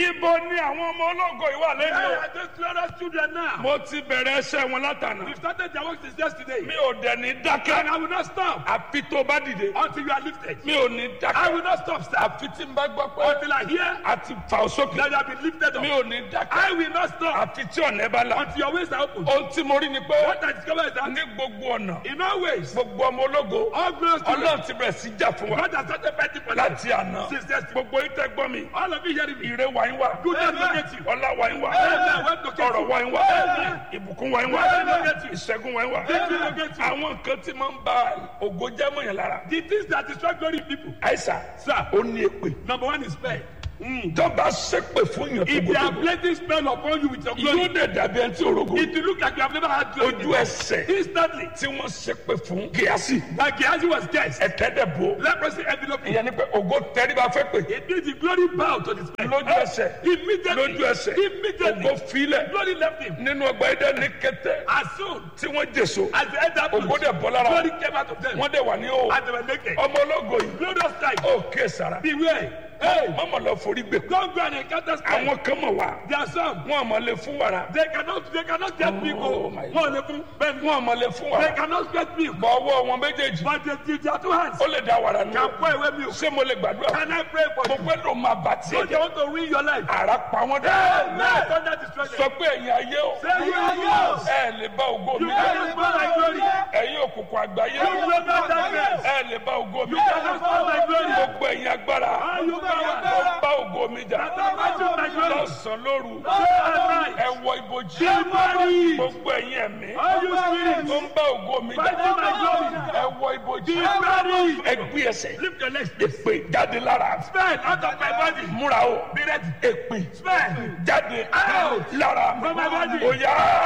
ibo ni àwọn ọmọ ológo yìí wà Where lẹ́nu. are those glorious children now? mo ti bẹ̀rẹ̀ ẹsẹ̀ wọn látànà. We've started their work since yesterday. mi ò dẹ̀ ní And dákẹ́. I will not stop àfi tó bá dìde. until you are lifted. mi ò ní I dákẹ́. will not stop, sir, àfi tí n bá gbọ́ pé until I hear a ti fà ó sókè. that you have been lifted mi up. ò ní dákẹ́. I will not stop àfi tí ọ̀nà ẹ bá la. until your ways are open. ohun tí mo rí ni pé What I discover is that ní gbogbo ọ̀nà in all ways, gbogbo ọmọ ológo all glorious children, ọlọ́run ti bẹ̀rẹ̀ sí jà fún wa God has started fighting for them. láti àná. Since yesterday. gbogbo yín tẹ́ gbọ́ mi. All of you hearing me. ire wa yín wá. Goodness locate you. ọlá wa yín wá. Amen. Wealth locate you. ọrọ̀ wa yín wá. Amen. ìbùkún wa yín wá. Wealth locate you. ìṣẹ́gun wa yín wá. Victory locate you. àwọn nǹkan tí máa ń ba ògo jẹ́ mọ̀yàn lára. The things that destroy glory in people. àìsà Sir. ó ní èpè. Number one is prayer. tọ́ba ṣépè fún yàn If they are tókòtò. placing spell upon you with your yóò glory, dẹ̀ dàbí ẹni tí orogo. it will look like you have never had glory. ojú ẹsẹ̀ Instantly, tí wọ́n ṣépè fún gíásì. like Gehazi was guessed. ẹ̀tẹ́dẹ̀ bò. Leprosy envelope. ìyẹn ni pé ògo tẹ́ríba fẹ́ pè. It means the glory bow to the spell. lójú ẹsẹ̀ Immediately. lójú ẹsẹ̀ ògo Immediately. filẹ̀ Glory left him. nínú ọgbà ẹ̀dẹ̀ ní kẹtẹ As soon tí wọ́n jèso as they entered ògo bush, dẹ̀ bọ́ lára glory wọn. came out of them. wọ́n dẹ̀ wà ní o And they were naked. ọmọ ológo yìí Glorious time. ó ké sara Beware. Hey, mọ́mọ́ lọ forí gbé don't go and encounter spell. àwọn kan mọ̀ wá There are some. wọn àmọ́ lè fún wàrà They cannot, they cannot get me Oh, go. my One level, but wọn àmọ́ lè fún they wàrà cannot get me. bọ̀ ọwọ́ wọn méjèèjì But they, they, their two hands ó lè da wàrà nù can pour away milk. ṣé mo lè gbàdúrà Can I pray for mo you? pẹ́ ló máa bà tiẹ̀ So they jẹ́ want to ruin your life. àrà pa wọ́n dẹ́ Amen. Thunder destroy sọ them. pé ẹ̀yin ayé o Say you are yours. ẹ lè bá ògo mi You jẹ́ cannot spoil my glory. ẹ̀yin òkùnkùn àgbáyé You will not darkness. ẹ lè bá ògo mi You cannot spoil my glory. gbogbo ẹ̀yin agbára All you power. tó bá ògo mi jà That I might my glory. lọ́sàn-án lóru Day and night. ẹ wọ ibojì Somebody. gbogbo ẹ̀yin ẹ̀mí All you spirits. tó ń bá ògo mi jà Fighting my glory. ẹ wọ ibojì Somebody. ẹ gbé ẹsẹ̀ Lift your legs. èpè jáde lára Spell out of my body. múra o Be ready. èpè Spell. jáde Out. lára From my body. ó yá